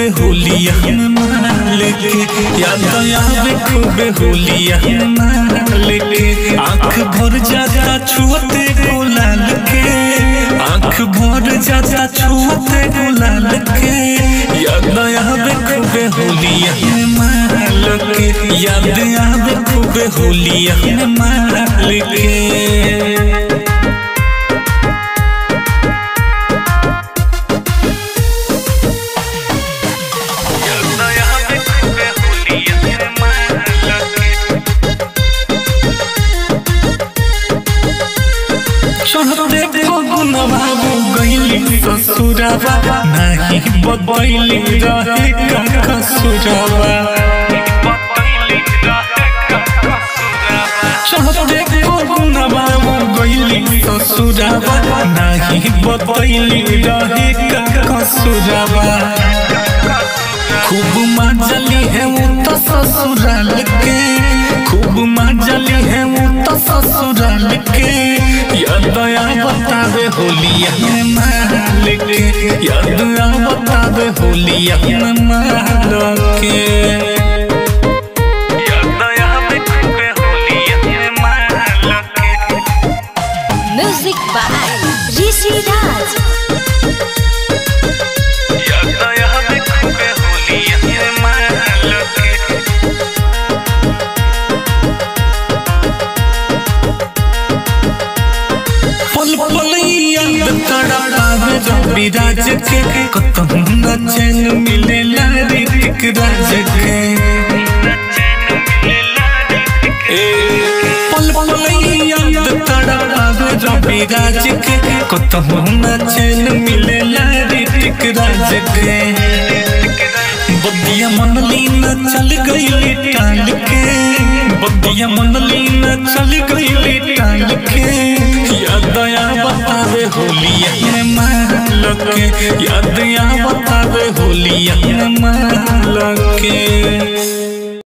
खूबे होलिया माल के याद आवे खूबे होलिया माल के आँख भर जाता छुअते गुलाल के आँख भर जाता छुअते गुलाल के याद आवे खूबे होलिया माल के याद आवे खूबे होलिया माल के चढ़ते फगुनवा गईली ससुरवा नाही बदली रहे का कसुरवा चढ़ते फगुनवा गईली ससुरवा नाही बदली रहे का कसुरवा खूब मजली है वो तो ससुराल के खूब मजली है वो तो ससुराल के याद आ बतावे होलिया में माल के याद आ बतावे होलिया में माल के याद आवे खूबे होलिया में माल के Music by Rishi Raj. याद आवे खूबे होलिया में माल के पल पल याद तड़पावे रवि राज के कतहु न चैन मिले ऋतिक राज के ए, पल पल याद तड़पावे रवि राज के कतहु न चैन मिले ऋतिक राज के बदिया मन लीन चल गई टाल के बदिया मन लीन चल गई टाल के याद आया बतावे होलिया में माल के याद आया बतावे होलिया में माल के